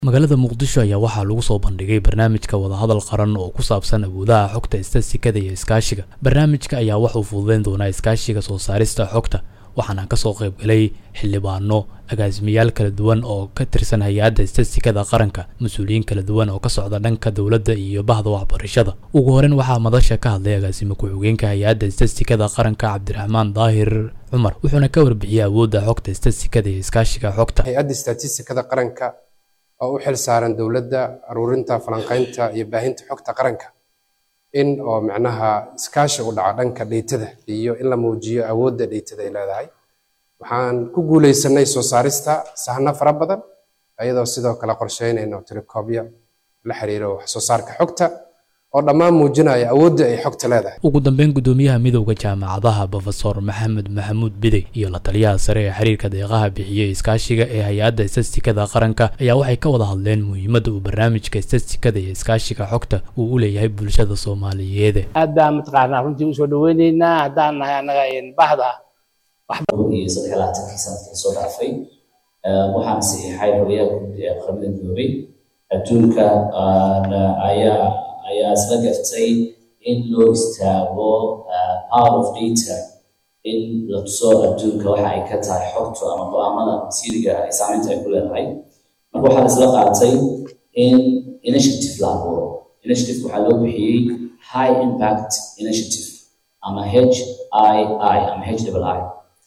magaalada muqdisho ayaa waxaa lagu soo bandhigay barnaamijka wadahadal qaran oo ku saabsan awoodaha xogta istatikada iyo iskaashiga barnaamijka ayaa waxuu fududeyn doonaa iskaashiga soo saarista xogta waxaana kasoo qaybgalay xildhibaano agaasimayaal kala duwan oo ka tirsan hay-adda istatikada qaranka mas-uuliyiin kala duwan oo ka socda dhanka dowladda iyo bahda waxbarashada ugu horeyn waxaa madasha ka hadlay agaasimo ku-xigeenka hay-adda istatikada qaranka cabdiraxmaan daahir cumar wuxuuna ka warbixiyey awoodda xogta istatikada iyo iskaashiga xogta hay-adda istatistikada qaranka oo u xil saaran dowladda aruurinta falanqaynta iyo baahinta xogta qaranka in oo macnaha iskaashi u dhaca dhanka dheytada iyo in la muujiyo awoodda dheytada ay leedahay waxaan ku guuleysanay soo saarista sahno fara badan ayadoo sidoo kale qorsheynayno tilikobya la xiriiro wax soo saarka xogta oo dhammaan muujinaya awoodda ay xogta leedahay ugu dambeyn gudoomiyaha midowda jaamacadaha brofesor maxamed maxamuud bidey iyo la taliyaha sare ee xiriirka deeqaha bixiyey iskaashiga ee hay-adda istatikada qaranka ayaa waxay ka wada hadleen muhiimadda uu barnaamijka istatikada iyo iskaashiga xogta uu u leeyahay bulshada soomaaliyeed aad baan mataqaanaa runtii usoo dhaweyneynaa haddaan nahay annaga bahda iyo saddex labaatankii sanadkii soo dhaafay waxaan saxiixay horiyaha guud ee qaramada midoobay adduunka ayaa ayaa isla gartay in loo istaago power of data in la tuso adduunka waxa ay ka tahay xogtu ama go-aamada masiiriga ay saameynta ay ku leedahay marka waxaa isla qaatay in initiative la abuuro initiative waxaa loo bixiyey high impact initiative ama h i i ama h double i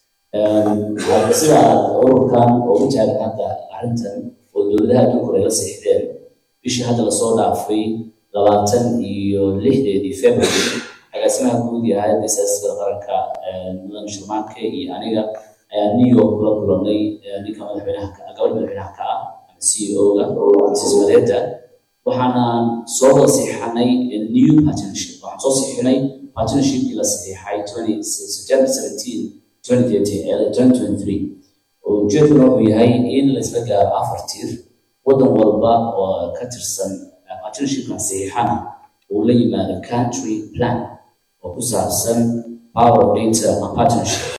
sida ururkan oo u taagan hadda arrintan oo dowladaha adduunka hore la seexdeen bishii hadda lasoo dhaafay labaatan iyo lixdeedii february agaasimaha guud iyo hay-adda siyaasadda qaranka mudan shirmaanke iyo aniga ayaa new york kula kulanay ninka madaxweynaha gabadha madaxweynaha ka ah ama c e o-ga mrs maleda waxaana soo wada saxiixanay new partnership waxaan soo saxiixinay partnershipkii la saxiixay september seventeen twenty thirteen twenty twenty three ujeedkuna wuxuu yahay in la isla gaaro afar tiir waddan walba oo ka tirsan partnershipkan saxiixana uu la yimaado country plan oo ku saabsan power of data and partnership